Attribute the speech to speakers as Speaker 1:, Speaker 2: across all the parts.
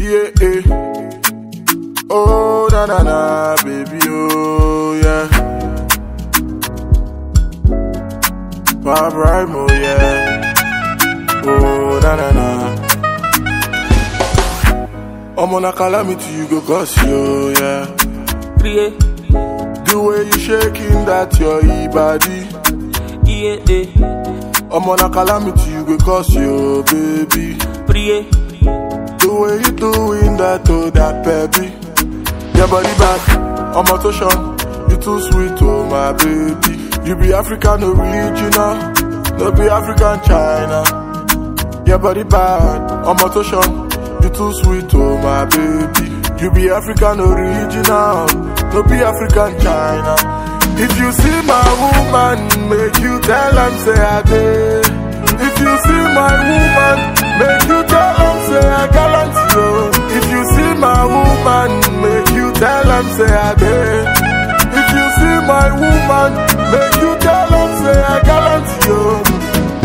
Speaker 1: Yeah, eh. Oh, na na na, baby, oh, yeah. Bob Rimo, yeah. Oh, na na na. I'm on a calamity, you go cause you, yeah.
Speaker 2: Priye,
Speaker 1: The way you shaking that your e-body.
Speaker 2: iye, eh.
Speaker 1: I'm on a calamity, you go cause you, baby.
Speaker 2: Priye,
Speaker 1: The way you doing that, oh, that baby. Your body back, I'm a touchon. You too sweet, oh, my baby. You be African original, no be African China. Your body bad, I'm a touchon. You too sweet, oh, my baby. You be African original, no be African China. If you see my woman, make you tell am say I did. If you see my woman, make you tell am say I gallant you. If you see my woman, make you tell am say I did. If you see my woman, make you tell am say I gallant you.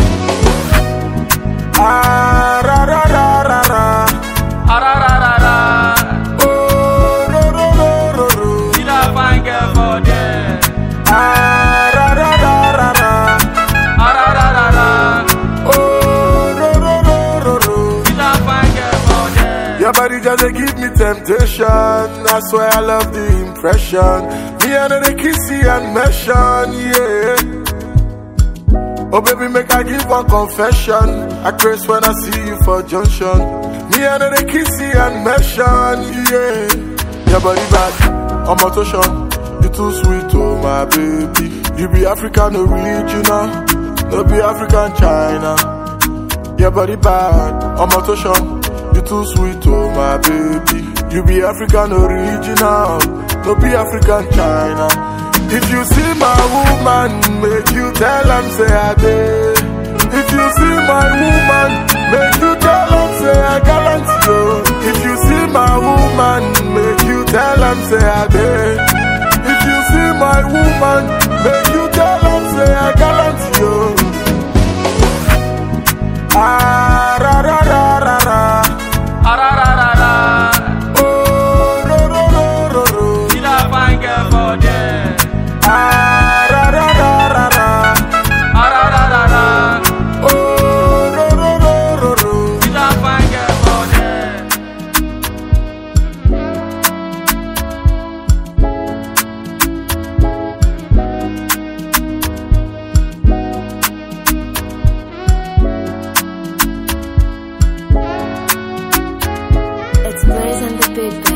Speaker 1: Ah ra ra ra ra ra.
Speaker 2: arararara.
Speaker 1: Oh ro ro ro ro ro.
Speaker 2: See that fine girl for there.
Speaker 1: Ah ra ra ra ra ra.
Speaker 2: Arararara.
Speaker 1: Oh ro ro ro ro ro.
Speaker 2: See that fine girl for there.
Speaker 1: Your body just dey give me temptation. That's why I love the impression. Me and the kissy and mention, yeah. Oh baby, make I give one confession. I craze when I see you for junction. Me and the kissy and mention, yeah. Your body bad, I'm a touchon. You too sweet, oh my baby. You be African original, no be African China. Your body bad, I'm a touchon. You too sweet, oh my baby. You be African original, no be African China. If you see my woman, make you tell am say I did. If you see my woman, make you tell am say I gallant you. If you see my woman, make you tell am say I did. If you see my woman, make you tell am say I gallant you. Ah ra ra ra ra ra.
Speaker 2: Arararara.
Speaker 1: Oh ro ro ro ro ro.
Speaker 2: See that fine girl for there.
Speaker 1: Ah ra ra ra ra ra.
Speaker 2: Arararara.
Speaker 1: Oh ro ro ro ro ro.
Speaker 2: See that fine girl for there.
Speaker 3: It's Blaze and the Big Bang.